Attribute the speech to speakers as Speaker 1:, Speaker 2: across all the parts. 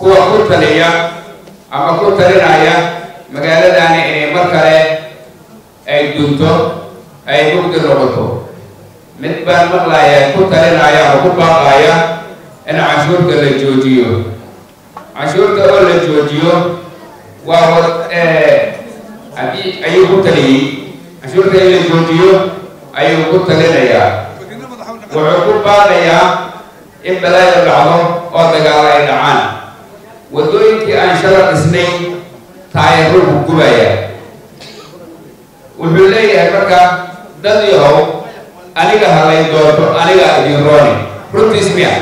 Speaker 1: kuwa ku taliya ama ku talinaya magaaladani inay mar kale ay dunto ay mugdi noqoto mid baan maqlaya ku talinaya oo ku baaqaya in canshuurta la joojiyo canshuurta oo la joojiyo waa wad ayuu ku taliyey canshuurta in la joojiyo ayuu ku talinayaa wuxuu ku baaqayaa in balaayo dhacdo oo dagaalo ay dhacaan waddooyinkii aan shala dhisnay taayaruu ku gubaya wuxuu leeyahay marka dad yahow aniga halay doonto aniga idin rooni runtiis miya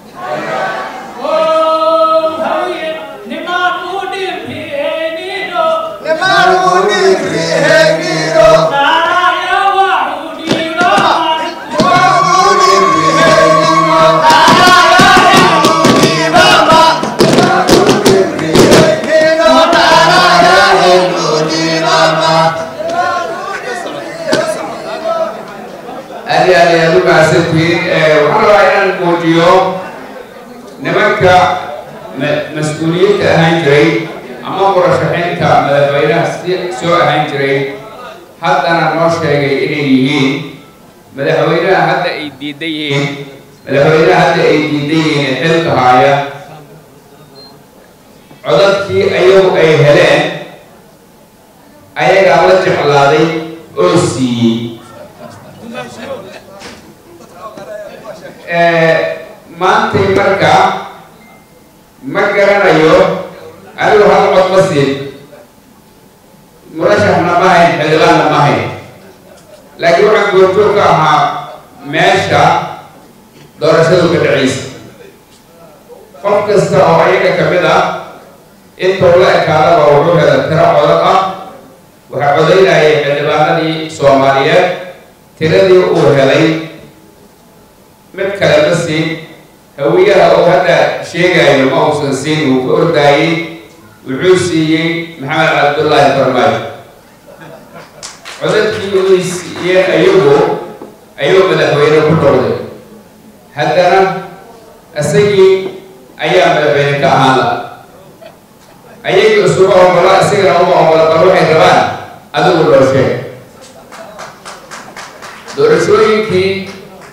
Speaker 1: aad iyo aad ayaad u mahadsantihiin waxaan rabaa inaan muujiyo nimanka mas-uuliyiinta ahaan jiray ama murashaxiinta madaxweynaha soo ahaan jiray haddana noo sheegay inay yihiin madaxweynaha hadda ay diidan yihiin madaxweynaha hadda ay diidan yihiin ee xilka haaya codadkii ayagu ay heleen ayagaa la jeclaaday oo siiyey maantay marka ma garanayo anigu hal cod ma siin murashaxna ma hayn xildhibaanna ma hayn laakiin waxaan goorjoog ka ahaa meesha doorashadu ka dhacaysa qof kasta oo ayaga ka mid ah intuu la ekaadaba wuxuu hela tiro codad ah waxaa codaynayay xildhibaanadii soomaaliyeed tiradii uu helay mid kale ma siin hawiyaha uu hadda sheegayo ma uusan siin uu ka ordaayey wuxuu siiyey maxamed cabdullaahi farmaajo codadkii uy siiyeen ayagu ayuu madaxweyne ku noqday haddana isagii ayaa madaxweyne ka ahaan la ayagii isuma ogola isagana uma ogola bal waxay rabaan adigu loo sheeg doorashooyinkii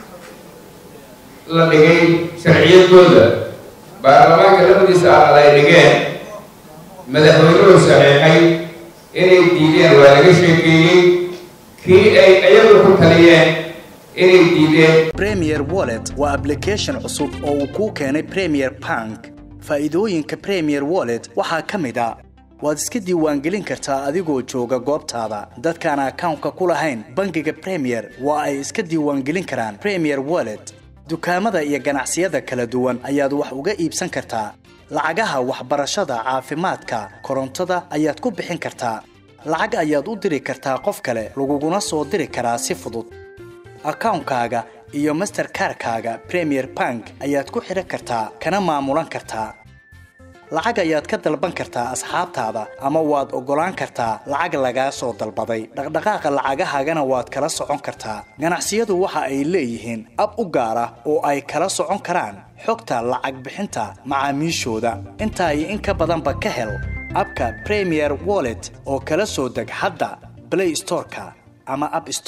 Speaker 1: la dhigay sharciyadooda baarlamaanka labadiisa aqal ay dhigeen madaxweynuhu saxiixay inay diideen waa laga sheekeeyey kii ay ayagu ku taliyeen inay diideen
Speaker 2: premier wallet waa application cusub oo uu kuu keenay premier bank faa'iidooyinka premier wallet waxaa ka mid a waad iska diiwaangelin kartaa adigoo jooga goobtaada dadkaan akawnka ku lahayn bangiga premier waa ay iska diiwaangelin karaan premier wallet dukaamada iyo ganacsiyada kala duwan ayaad wax uga iibsan kartaa lacagaha waxbarashada caafimaadka korontada ayaad ku bixin kartaa lacag ayaad u diri kartaa qof kale laguguna soo diri karaa si fudud akawnkaaga iyo masterkarkaaga premier bank ayaad ku xidhan kartaa kana maamulan kartaa lacag ayaad ka dalban kartaa asxaabtaada ama waad oggolaan kartaa lacag lagaa soo dalbaday dhaqdhaqaaqa lacagahaagana waad kala socon kartaa ganacsiyadu waxa ay leeyihiin ab u gaar ah oo ay kala socon karaan xogta lacag bixinta macaamiishooda intaa iyo in ka badanba ka hel abka premier wallet oo kala soo deg hadda blay storeka ama ab